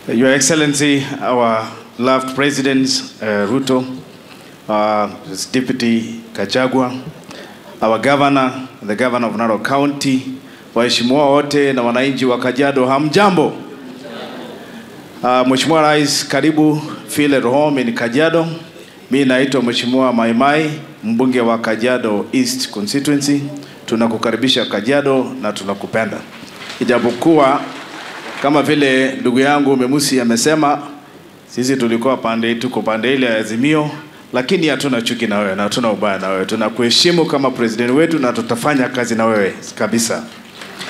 Your Excellency, our loved President uh, Ruto, uh, his Deputy Kachagwa, our Governor, the Governor of Narok County, waheshimiwa wote na wananchi wa Kajiado, hamjambo. Uh, Mheshimiwa Rais, karibu feel at home in Kajiado. Mi naitwa Mheshimiwa Maimai, mbunge wa Kajiado East constituency. Tunakukaribisha Kajiado na tunakupenda, ijapokuwa kama vile ndugu yangu Memusi amesema, sisi tulikuwa pande, tuko pande ile ya Azimio, lakini hatuna chuki na wewe na hatuna ubaya na wewe. Tunakuheshimu kama president wetu na tutafanya kazi na wewe kabisa.